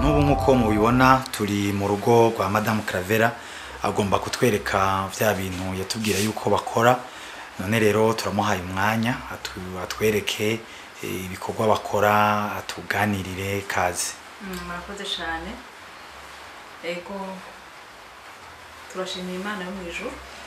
n'ubu nk'uko mubibona turi mu rugo rwa madamu Caravera agomba kutwereka bya bintu yatubwira yuko bakora none rero turamuhaye umwanya atu- atwereke eh, ibikorwa bakora atuganirire kazi Mm, murakoze cyane ego turashimira imana yo mu ijuru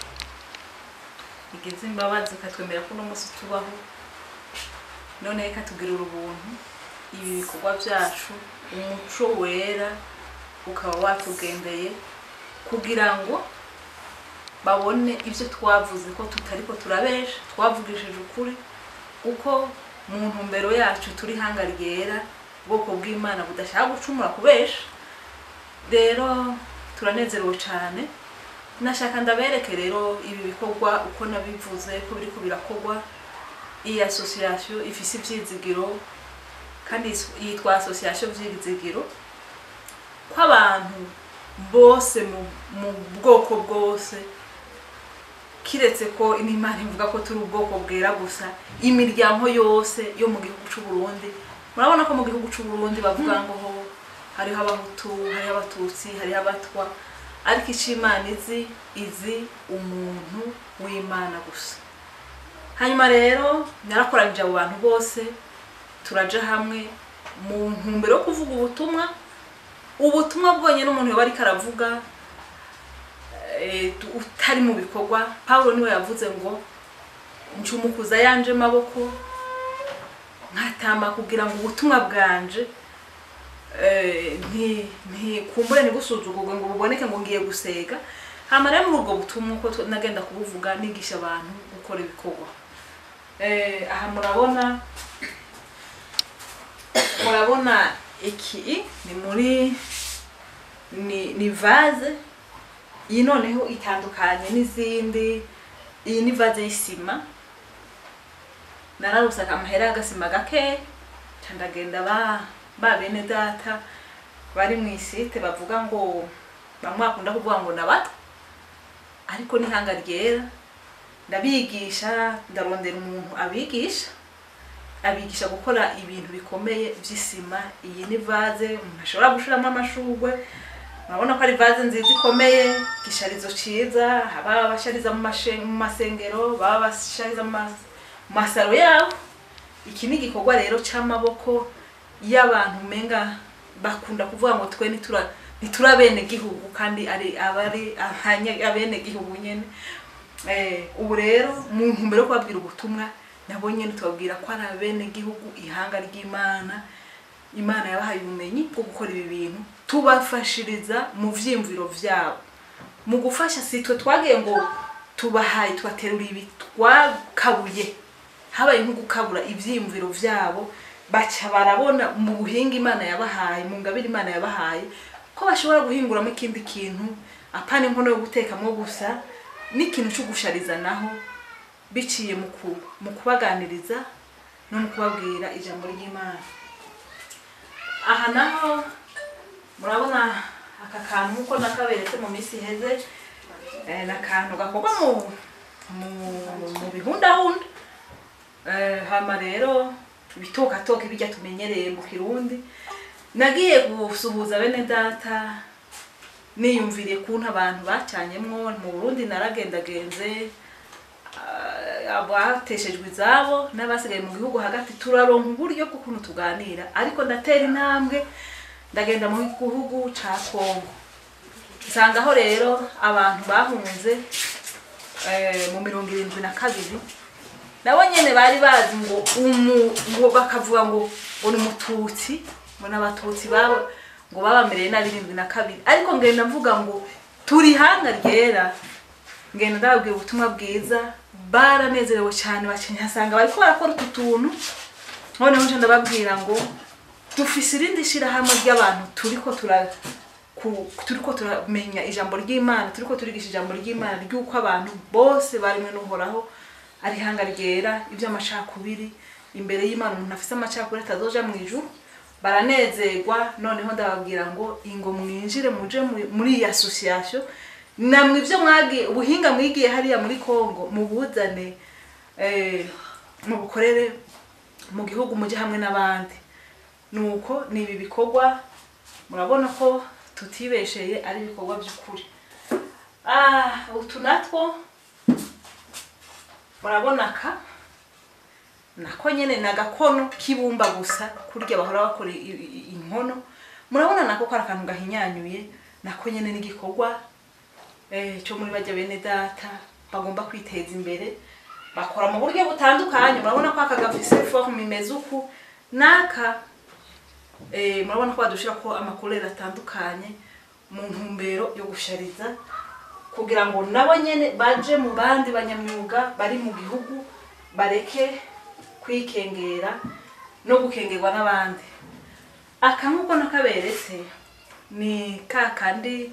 igize imbabazi ikatwemera ko uno munsi tubaho noneho ikatugirira ubuntu ibi bikorwa byacu umuco wera ukaba watugendeye kugira ngo babone ibyo twavuze ko tutari ko turabesha twavugishije ukuri kuko mu ntumbero yacu turi hanga ryera ubwoko bw'imana budashaka gucumura kubesha rero turanezerewe cyane nashaka ndabereke rero ibi bikorwa uko nabivuze ko biriko birakorwa iyi association ifise ivyizigiro kandi is- yitwa association vyizigiro ko abantu bose mu, mu bwoko bwose kiretse ko n'imana ivuga ko turi ubwoko bwera gusa imiryango yose yo mu gihugu c'u Burundi murabona ko mu gihugu c'u Burundi bavuga ngo ho hariho abahutu hariho abatutsi hariho abatwa ariko icyo imana izi izi umuntu w'imana gusa hanyuma rero narakoranyije abo bantu bose turaja hamwe mu ntumbero yo kuvuga ubutumwa ubutumwa bwonyine umuntu yoba ariko aravuga eh, tu- utari mu bikorwa pawulo niwe yavuze ngo ncumukuza yanje maboko nkatama kugira ngo ubutumwa bwanje eh, nti ntikumbure ntibusuzugurwe ngo buboneke ngo ngiye gusega hama rero muri ubwo butumwa uko tu- nagenda kubuvuga nigisha abantu gukora ibikorwa Eh, aha murabona murabona iki ni muri ni ni vase iyi noneho itandukanye n'izindi iyi ni vase y'isima nararusaka amahera y'agasima gake ca ndagenda ba ba bene data bari mu isite bavuga ngo bamwe bakunda kuvuga ngo nabato ariko n'ihanga ryera ndabigisha ndarondera umuntu abigisha abigisha gukora ibintu bikomeye by'isima iyi ni vase umuntu ashobora gushiramo amashurwe urabona ko ari vase nziza ikomeye igisharizo ciza baba bashariza mu mashe- mu masengero baba bashariza mu mas- mu masaro yabo iki ni igikorwa rero c'amaboko y'abantu umenga bakunda kuvuga ngo twe nitura nitura bene gihugu kandi ari abari abanye- abene gihugu nyene eh ubu rero mu ntumbero yo kubabwira ubutumwa nabo nyene tubabwira ko ari abene gihugu ihanga ry'imana imana yabahaye ubumenyi bwo gukora ibi bintu tubafashiriza mu vyiyumviro vyabo mu gufasha si twe twagiye ngo tubahaye tubaterura ibi twakabuye habaye nko gukabura ivyiyumviro vyabo baca barabona mu buhinga imana yabahaye mu ngabire imana yabahaye ko bashobora guhinguramo ikindi kintu apana inkono yo gutekamwo gusa n'ikintu cyo gushariza naho biciye mu ku- mu kubaganiriza no mu kubabwira ijambo ry'imana aha naho murabona aka kantu uko nakaberetse mu minsi iheze eh, ni akantu gakorwa mu mu mu bihundahunda Eh, hama rero ibitokatoke bijya tumenyereye mu kirundi nagiye gusuhuza bene data niyumviriye kuntu abantu bacanyemwo mu burundi naragendagenze ah, abateshejwe izabo n'abasigaye mu gihugu hagati turaronka uburyo bw'ukuntu tuganira ariko ndatera intambwe ndagenda mu gihugu ca kongo nsangaho rero abantu bahunze eh, mu mirongo irindwi na kabiri nabo nyene bari bazi ngo umu ngo bakavuga ngo ngo ni umututsi ngo n'abatutsi babo ngo babamereye nabi irindwi na kabiri ariko ngenda mvuga ngo turi hanga ryera ngenda ndababwira ubutumwa bwiza baranezerewe cyane bakenyasanga bariko barakora utu tuntu noneho nje ndababwira ngo dufise irindi shirahamwe ry'abantu turiko tura ku- turiko turamenya ijambo ry'imana turiko turigisha ijambo ry'imana ry'uko abantu bose barimwe n'uhoraho ari ihanga ryera iby'amacakubiri imbere y'imana umuntu afise amacakubiri atazoja mu ijuru baranezerwa noneho ndababwira ngo ingo mwinjire muje mu- muri iyi association namwe ibyo mwagiye ubuhinga mwigiye hariya muri congo mubuzane eh, mubukorere mu gihugu mujye hamwe n'abandi nuko ni ibi bikorwa murabona ko tutibesheye ari ibikorwa by'ukuri Ah, utu natwo murabona ka nako nyene ni agakono k'ibumba gusa kurya bahora bakora i- i- inkono murabona nako kari akantu gahinyanyuye nako nyene n'igikorwa eh, cyo muri bajya bene data bagomba kwiteza imbere bakora mu buryo butandukanye murabona ko aka gafise forme imeze uku n'aka eh, murabona ko badushira ko amakurere atandukanye mu ntumbero yo gushariza kugira ngo nabo nyene baje mu bandi banyamyuga bari mu gihugu bareke kwikengera no gukengerwa n'abandi aka nk'uko nakaberetse ni ka kandi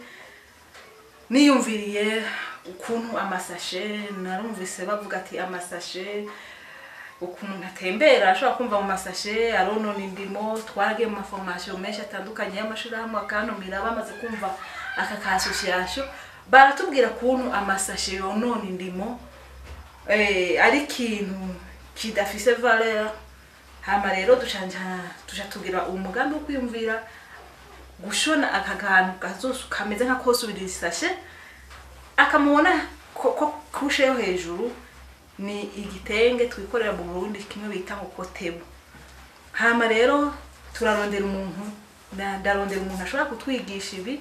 niyumviriye ukuntu amasashe narumvise bavuga ati amasashe ukuntu atembera ashobora kumva mu masashe aronona indimo twaragiye mu maforomasiyo menshi atandukanye y'amashirahamwe akantumira bamaze kumva aka ka association baratubwira ukuntu amasashe yonona indimo eh, ari ikintu kidafise valeur hama rero ducanja tuja tugira umugambi wo kwiyumvira gushona aka kantu kazosu kameze nka kosubira isashe akamubona ko ko kushe yo hejuru ni igitenge twikorera mu Burundi kimwe bita ngo kotebo hama rero turarondera umuntu nda- ndarondera umuntu ashobora kutwigisha ibi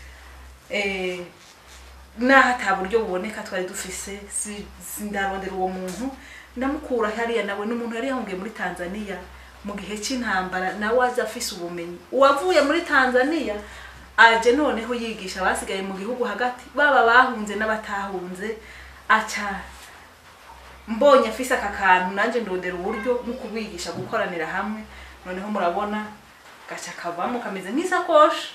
eh, naho ata buryo buboneka twari dufise si- si- ndarondera uwo muntu ndamukura hariya nawe n'umuntu yari yahungiye muri tanzania mu gihe cy'intambara nawe aza afise ubumenyi uwavuye muri tanzania aje noneho yigisha abasigaye mu gihugu hagati baba bahunze n'abatahunze aca mbonye afise aka kantu nanjye ndondera uburyo no kubigisha gukoranira hamwe noneho murabona gaca kavamo kameze nk'isakoshi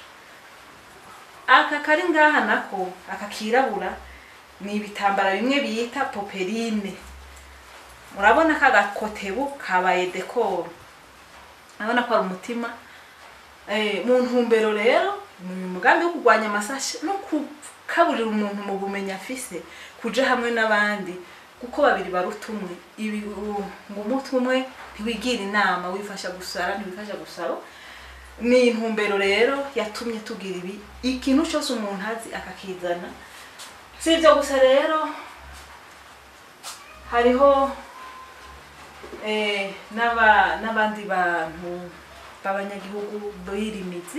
aka kari ngaha nako aka kirabura ni ibitambara bimwe bita poperine murabona ka gakotebu kabaye dekoro urabona ko ari umutima Eh, mu ntumbero rero ni umugambi wo kurwanya amasashe no kukaburira umuntu mu bumenyi afise kuja hamwe n'abandi kuko babiri baruta umwe ibi u- ngo umutwe umwe ntiwigira inama wifasha gusara ntiwifasha gusara ni intumbero rero yatumye tugira ibi ikintu cyose umuntu azi akakizana si ibyo gusa rero hariho eh, n'aba- n'abandi bantu b'abanyagihugu birimizi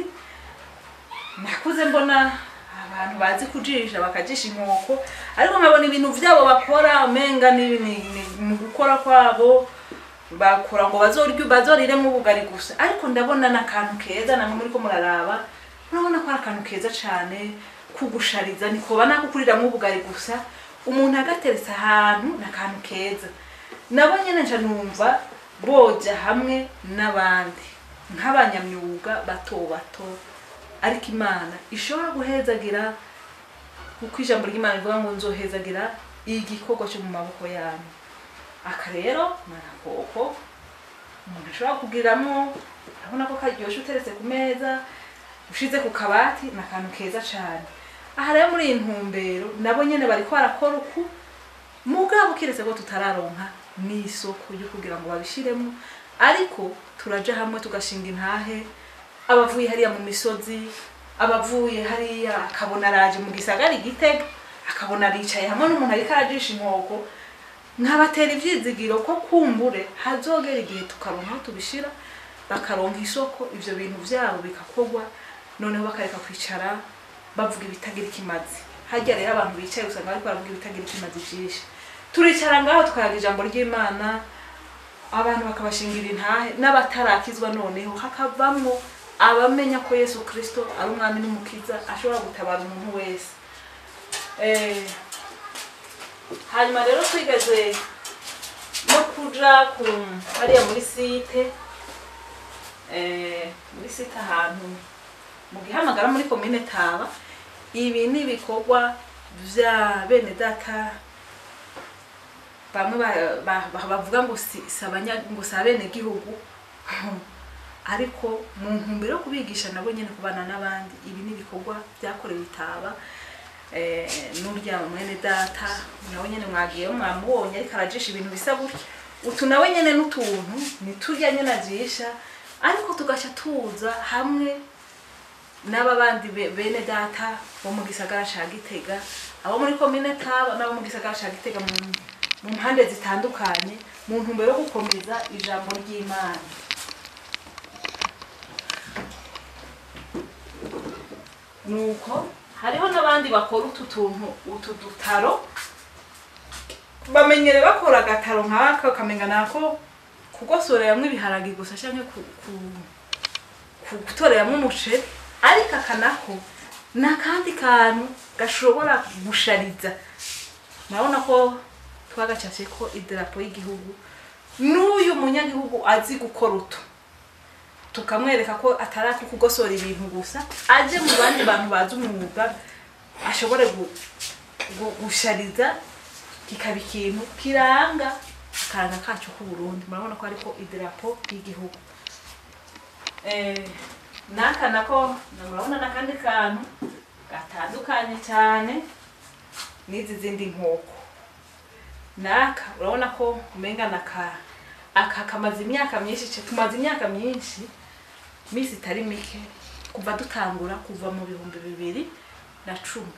nakuze mbona abantu bazi kujisha bakajisha inkoko ariko nkabona ibintu byabo bakora umenga ni ni- ni- mu gukora kwabo bakora ngo bazorye bazoriremo ubugari gusa ariko ndabona n'akantu keza namwe muri ko muraraba murabona ko ari akantu keza cyane kugushariza nikoba nakukuriramwo ubugari gusa umuntu agateretse ahantu ni akantu keza nabo nyine nca numva boja hamwe n'abandi nk'abanyamyuga bato bato ariko imana ishobora guhezagira kuko ijambo ry'imana rivuga ngo nzohezagira igikorwa cyo mu maboko yanyu aka rero ni agakoko umuntu ashobora kugiriramo urabona ko karyoshye uteretse ku meza ushize ku kabati ni akantu keza cyane aha rero muri iyi ntumbero nabo nyine bari barakora uku mugabo kiretse ko tutararonka n'isoko ryo kugira ngo babishiremo ariko turaja hamwe tugashinga intahe abavuye hariya mu misozi abavuye hariya akabona araje mu gisagara igitega akabona aricaye hamwe n'umuntu ariko arajisha inkoko nkabatera ivyizigiro ko kumbure hazogera igihe tukaronka aho tubishira bakaronka isoko ivyo bintu vyabo bikakorwa noneho bakareka kwicara bavuga ibitagira ikimazi harya rero abantu bicaye usanga bariko baravuga ibitagira ikimazi vyinshi turicara ngaho tukayaga ijambo ry'imana abantu bakabashingira intahe n'abatarakizwa noneho hakavamwo abamenya ko yesu kirisito ari umwami n'umukiza ashobora gutabara umuntu wese Eh, hanyuma rero twigeze no kuja ku hariya muri site eh, muri site ahantu mu gihamagara muri komine taba ibi ni ibikorwa vya bene data bamwe ba- ba- ba- bavuga ngo si si abanya- ngo si abene gihugu ariko mu ntumbero yo kubigisha nabo nyine kubana n'abandi ibi ni ibikorwa byakorewe itaba eh, n'urya mwene data nawe nyine mwagiyeyo mwamubonye ariko arajisha ibintu bisa gutya utu nawe nyine n'utuntu ni turya nyine ajisha ariko tugaca tuza hamwe n'aba bandi be- bene data bo mu gisagara ca gitega abo muri komine taba n'abo mu gisagara ca gitega mu mu mpande zitandukanye mu ntumbero yo gukomeza ijambo ry'imana nuko hariho n'abandi bakora utu tuntu utu dutaro bamenyere bakora agataro nk'aka ukamenya nako kugosoreramwo ibiharagi gusa canke ku, ku, ku gutoreramwo umuceri ariko aka nako ni akandi kantu gashobora gushariza murabona ko twagacafye ko idarapo y'igihugu n'uyu munyagihugu azi gukora utu tukamwereka ko atari ako kugosora ibintu gusa aje mu bandi bantu bazi umwuga ashobore gu- gu- gushariza kikaba ikintu kiranga akaranga kacu k'uburundi murabona ko ariko idarapo y'igihugu Eh, n'aka nako na- murabona n'akandi kantu gatandukanye cyane n'izi zindi nkoko naka urabona ko umenga naka aka kamaze imyaka myinshi ce- tumaze imyaka myinshi misi itari mike kuva dutangura kuva mu bihumbi bibiri na cumi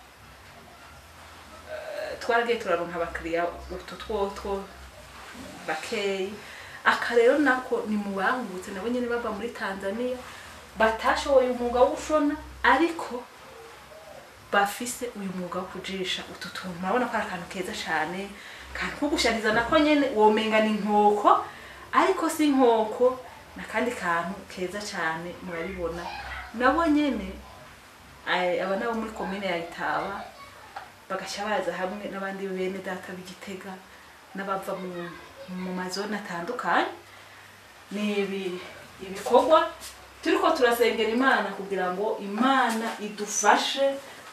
Eh, twaragiye turaronka abakiriya utu twotwo bakeyi aka rero nako ni mu bangutse nabo nyene bava muri tanzania batashoboye umwuga wo gushona ariko bafise uyu mwuga wo kujisha utu tuntu murabona ko ari akantu keza cyane kantu ko gushariza nako nyene womenga ni inkoko ariko si inkoko nakandi kantu keza cyane murabibona nabo nyene eh, aba nabo muri komine ya itaba bagaca baza hamwe n'abandi bene data b'igitega n'abava mu, mu mazone atandukanye ni ibi ibikorwa turiko turasengera imana kugira ngo imana idufashe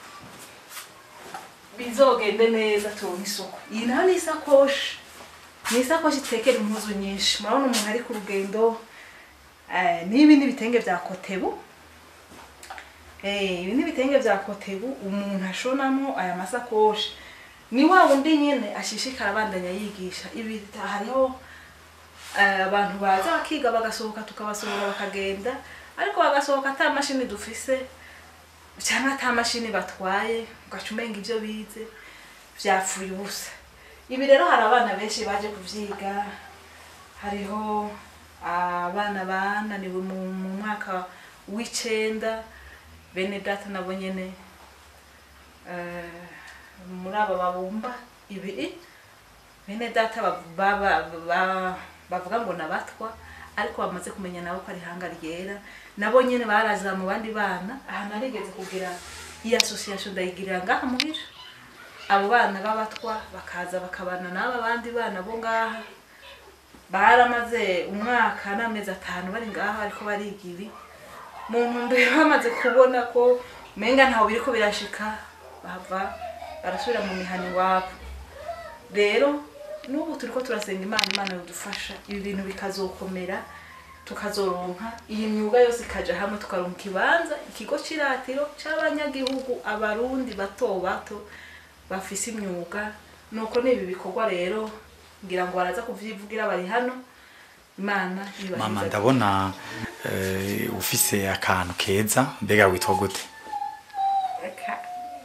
bizogende neza turonke isoko iyi nayo ni isakoshi ni isakoshi itekera impuzu nyinshi murabona umuntu ari ku rugendo eh, n'ibi ni ibitenge vya kotebu Eh, ibi ni ibitenge vya kotebu umuntu ashonamwo aya masakoshi ni wa wundi nyene ashishikara abandanya yigisha ibi hariho eh, abantu baza bakiga bagasohoka tukabasohora bakagenda ariko bagasohoka ata mashini dufise cyangwa ata mashini batwaye ugaca umenga ibyo bize vyapfuye ubusa ibi rero hari abana benshi baje kuvyiga hariho abana bananiwe mu mu mwaka w'icenda bene data nabo nyene eh, muri aba babumba ibiri bene data bav- baba- ba- bavuga ngo nabatwa ariko bamaze kumenya nabo ko ari ihanga ryera nabo nyene baraza mu bandi bana aha narigeze kugira iyi association ndayigirira ngaha muhira abo bana b'abatwa bakaza bakabana n'aba bandi bana bo ngaha baramaze umwaka n'amezi atanu bari ngaha ariko bariga ibi mu ntumbero bamaze kubona ko umenga ntawe biriko birashika bava barasubira mu mihana iwabo rero n'ubu turiko turasenga imana imana yodufasha ibi bintu bikazokomera tukazoronka iyi myuga yose ikaja hamwe tukaronka ikibanza ikigo c'iratiro c'abanyagihugu abarundi bato bato bafise imyuga nuko n'ibi bikorwa rero ngira ngo baraza kuvyivugira bari hano imana ibaheze. mama ndabona eh, ufise akantu keza mbega witwa gute Aka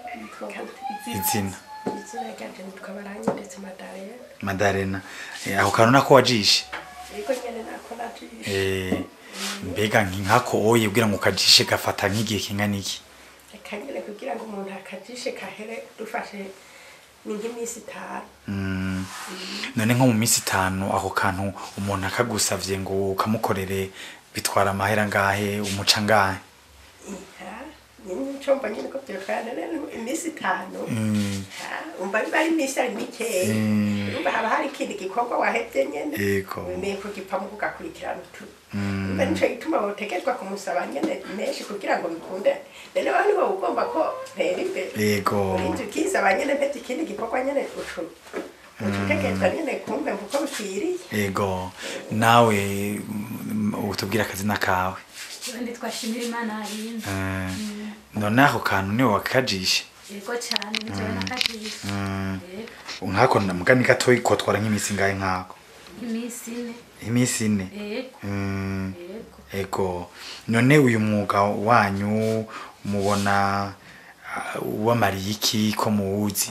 izina izina ryanje nitwa Baranya ndetse Madalena madarena Eh, ako kantu nako wajishe ariko nyene nako najishe Eh, mbega nkako oye kugira ngo ukajishe gafata nk'igihe kingana iki reka nyene kugira ngo umuntu akajishe kahere dufashe ni nk'iminsi itanu Mm. none nko mu minsi itanu ako kantu umuntu akagusavye ngo ukamukorere bitwara amahera ngahe umuca ngahe Iha, nyene ncomba nyene ko vyotwara rero iminsi itanu Mm. Ha, umva biba ari iminsi ari mikeya Mm. urumva haba hari ikindi gikorwa wahevye nyene Yego. wemeye kugipamo kugakurikirana utu Mm. umva nico gituma botegezwa kumusaba nyene menshi kugira ngo bikunde rero bani bo ugomba ko ntera imbere yego urinzi ukizaba nyene mpete ikindi gikorwa nyene ucu ucutegezwa nyene kumve kuko bikwiriye yego nawe mm, utubwira akazina kawe ubundi twashimira imana yarinze Eh, none ako kantu niwe wakajishe yego cyane nijoro nakajishe Mm. yego nkako mugani gatoyi kotwara nk'iminsi ngahe nkako iminsi ine iminsi ine yego Mm. yego ego none uyu mwuga wanyu mubona ah, wamariye iki ko muwuzi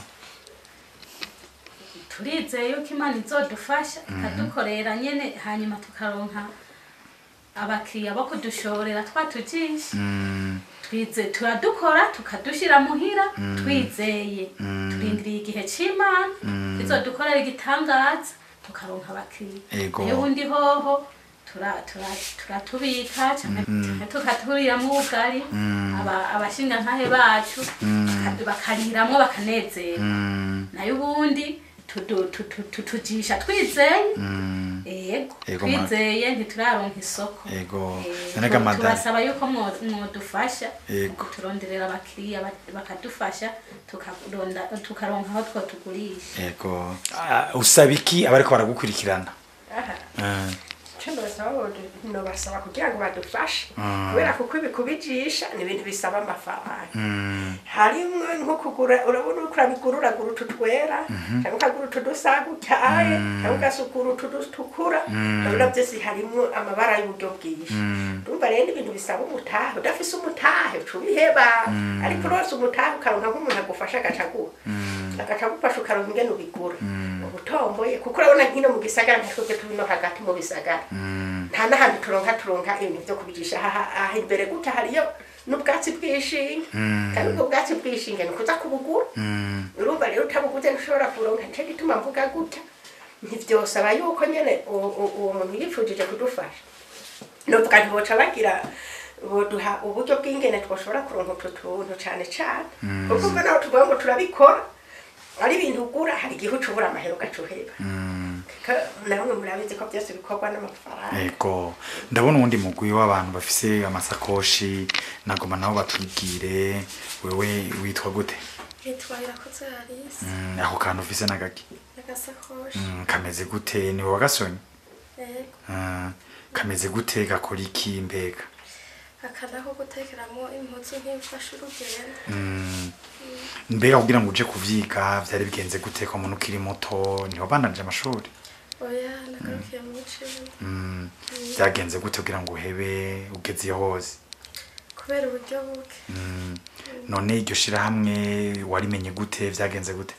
turizeye yuko imana izodufasha ikadukorera nyene hanyuma tukaronka abakiriya bo kudushorera twatujisha Mm, twize turadukora tukadushira muhira twizeye turindiriye igihe c'imana izodukorera igitangaza tukaronka abakiriya Ego. nayo ubundi hoho tura- tura- turatubika canke canke tukaturiramwo ubugari aba- abashingantahe bacu bakadu- bakariramwo bakanezera mm, nayo ubundi tudu- tu- tu- tu- tujisha twizeye mm, ego Ego, ma- twizeye ntituraronka isoko ego Eh, none ga tu- madame turasaba yuko mwo- mwodufasha Ego. turonderera abakiriya ba- bakadufasha tukaronda- tukaronka aho two tugurisha ego Ah, usaba iki abariko baragukurikirana aha Mm, icyo nobasaba bodu- nobasaba kugira ngo badufashe Mm. kubera kuko ibi kubijisha ni ibintu bisaba amafaranga mm, harimwo nko kugura urabona uko urabigura uragura utu twera cyangwa ukagura utu dusa gutaye cyangwa ugasukura utu dutukura urabona byose harimwo amabara y'uburyo bwinshi urumva rero ni ibintu bisaba umutahe udafise umutahe uca ubiheba ariko urose umutahe ukaronka nk'umuntu agufasha agaca aguha agaca agufasha ukaronka ingene ubigura ubutomboye kuko urabona nkino mu gisagara ntitwebwe turi no hagati mu bisagara nta n'ahantu turonka turonka ibintu byo kubigisha aha aha imbere gutya hariyo n'ubwatsi bw'ishinge kandi ubwo bwatsi bw'ishinge ni ukuza kubugura mm, urumva rero utabuguze ntushobora kuronka nicyo gituma mvuga gutya ntibyosaba yuko nyene uwo uwo- uwo muntu yipfujije kudufasha novuga ntiboca bagira boduha uburyo bw'ingene twoshobora kuronka utwo tuntu cane cane kuko umva naho tuvuga ngo turabikora ari ibintu ugura hari igihe uca ubura amahera ugaca uheba mm. Ko namwe murabizi ko byose bikorwa n'amafaranga ego ndabona uwundi mugwi w'abantu bafise amasakoshi nagoma nabo batubwire wewe witwa gute nitwa irakoze harisi Mm, ako kantu ufise nagaki n'agasakoshi Mm, kameze gute ni wowe wagasonye yego Ah, kameze gute gakora iki mbega akada ko gutekeramo impuzu nk'imfashe urugendo Mm, mbega kugira ngo uje kuvyiga vyari bigenze gute ko muntu ukiri muto niho bananje amashuri oya nagarukiye mu icumi Mm, vyagenze gute kugira ngo uhebe ugeze iyo hose kubera uburyo buke Mm, none iryo shirahamwe warimenye gute vyagenze gute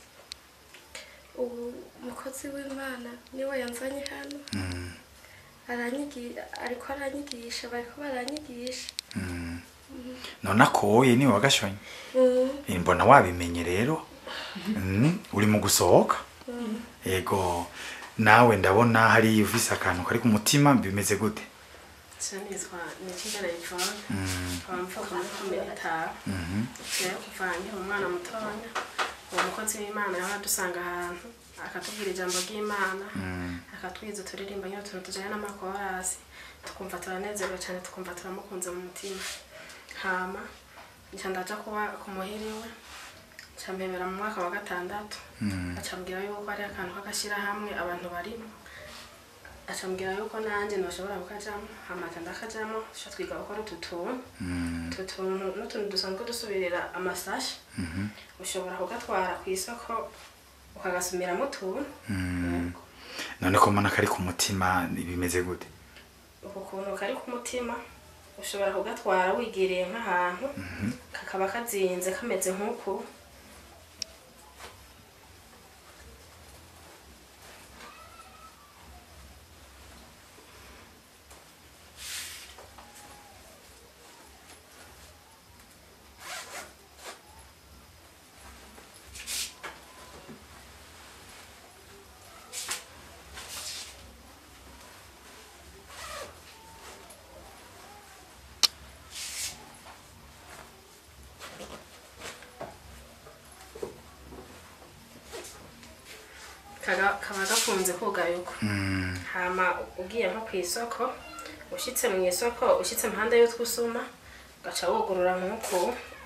ubu umukozi w'imana niwe yanzanye hano Mm, aranyigisha ariko aranyigisha bariko baranyigisha mm. none akoye niwe wagashonye Mm, Eh, mbona wabimenye rero Mm, uri mu gusohoka yego nawe ndabona hari ufise akantu kari ku mutima bimeze gute nitwa nikigana ivone Mm, nkaba mvuka muri komine itaha mhm, rero kuva nkiri umwana mutonya uwo mukozi w'imana yahora adusanga ahantu akatubwira ijambo ry'imana mm, akatwiza turirimba nyine utuntu tujyanye n'amakorasi tukumva turanezerewe cyane tukumva turamukunze mu mutima hama nca ndaja kuba ku muhiri we nca mpebera mu mwaka wa gatandatu mm, acambwira yuko ari akantu k'agashyirahamwe abantu barimo acambwira yuko nanjye ntushobora kukajamo hamaca ndakajamo duca twiga gukora utu tuntu mm, utu tuntu n'utuntu dusanzwe dusubirira amasashi mhm, ushobora kugatwara ku isoko ukagasumiramo utuntu mm. none ko mbona kari ku mutima bimeze gute uku kuntu kari ku mutima ushobora kugatwara wigiriye nk'ahantu kakaba kazinze kameze nk'uku kaga- kaba gakunze kugayuka Mm, hama ugiye nko ku isoko ushyitse mu isoko ushyitse impande y'utwusuma ugaca wugurura nk'uku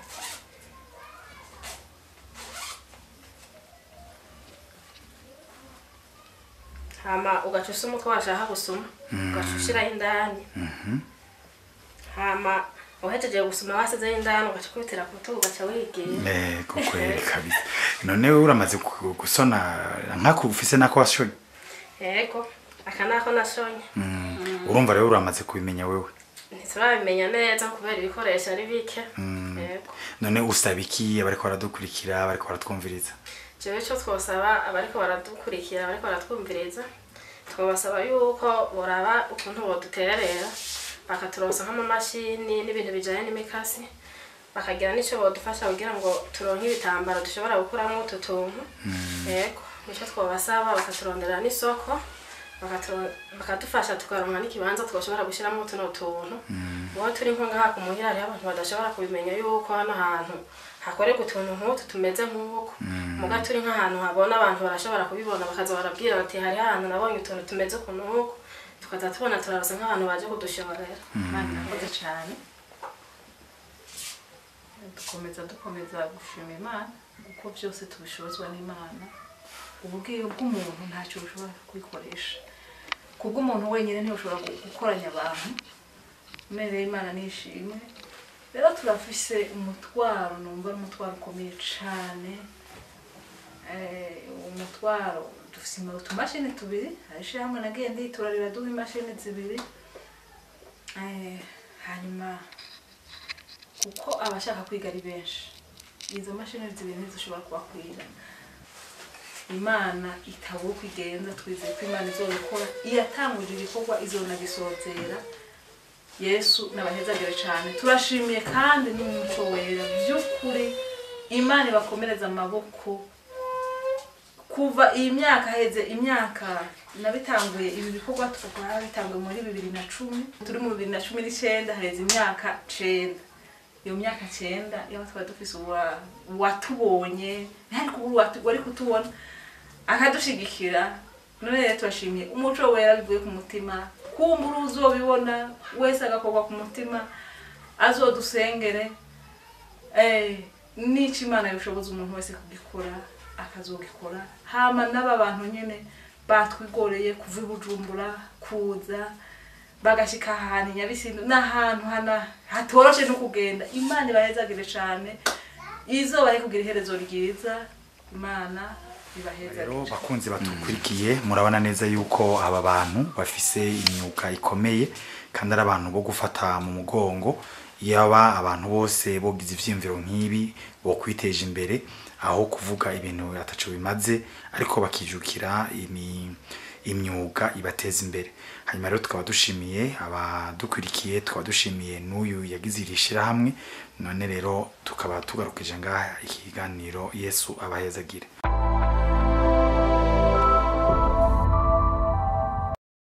hama ugaca usuma uko washaka gusuma ugaca ushyiraho indani hama uhejeje gusuma wasizeho indani ugaca ukubitira ku rutugu ugaca wigira eh, ko kweri kabisa none wewe uramaze ku- gusona nkako ufise nako washonye yego aka nako nashonye Mm, urumva rero uramaze kubimenya wewe ntiturabimenya neza kubera ibikoresho ari bike yego none usaba iki abariko baradukurikira abariko baratwumviriza jewe icyo twosaba abariko baradukurikira abariko baratwumviriza twabasaba yuko boraba ukuntu boduterera bakaturonsa nk'amamashini n'ibintu bijanye n'imikasi bakagira n'icyo bodufasha kugira ngo turonke ibitambaro dushobora gukuramo utu tuntu yego nicyo twabasaba bakaturondera n'isoko bakaturo- bakadufasha tukaronka n'ikibanza twashobora gushyiramo tuno tuntu uwo turi nko ngaha ku muhira hariho abantu badashobora kubimenya yuko hano hantu hakorerwa utuntu nk'utu tumeze nk'uko muga turi nk'ahantu habona abantu barashobora kubibona bakaza barabwira bati hari ahantu nabonye utuntu tumeze ukuntu nk'uko tukaza tubona turarasa nk'abantu baje kudushorera imana irakoze cyane dukomeza dukomeza gushima imana kuko byose tubishobozwa n'imana ububwiyo bw'umuntu ntacyo bushobora kubikoresha kubw'umuntu wenyine ntibushobora gu- gukoranya abantu umereye imana nishimwe rero turafise umutwaro numva ari umutwaro ukomeye cyane Eh, umutwaro dufise ima- utumashini tubiri hari ishyirahamwe nagiye nditura riraduha imashini zibiri Eh, hanyuma kuko abashaka kwiga ari benshi izo mashini zibiri ntizishobora kubakwira imana itabura uko igenza twizeye ko imana izobikora iyatangurira ibikorwa izonagisozera yesu nabahezagire cyane turashimiye kandi n'umuco wera by'ukuri imana ibakomereza amaboko kuva iyi myaka heze imyaka nabitanguye ibi bikorwa tukaba bitanguye muri bibiri na cumi turi mu bibiri na cumi n'icyenda haheze imyaka cenda iyo myaka cyenda iyo twari dufise uwa- uwatubonye ntihari kuba uwatu- wari kutubona akadushigikira none rero turashimiye umuco wera bivuye ku mutima kumbura uzobibona wese agakorwa ku mutima azodusengere eh, n'ico imana yoshoboza umuntu wese kugikora akazogikora hama n'aba bantu nyene batwigoreye kuva i bujumbura kuza bagashika ahantu i nyabisindu n'ahantu hana hatoroshe no kugenda imana ibahezagire cane izobahe kugira iherezo ryiza imana ibahezagire rero bakunzi batukurikiye murabona neza yuko aba bantu bafise imyuga ikomeye kandi ari abantu bo gufata mu mugongo yaba abantu bose bogize ivyiyumviro nk'ibi bo kwiteje imbere aho kuvuga ibintu ataco bimaze ariko bakijukira imi imyuga ibateza imbere hanyuma rero tukaba dushimiye abadukurikiye tukaba dushimiye n'uyu yagize iri shirahamwe none rero tukaba tugarukije ngaha ikiganiro yesu abahezagire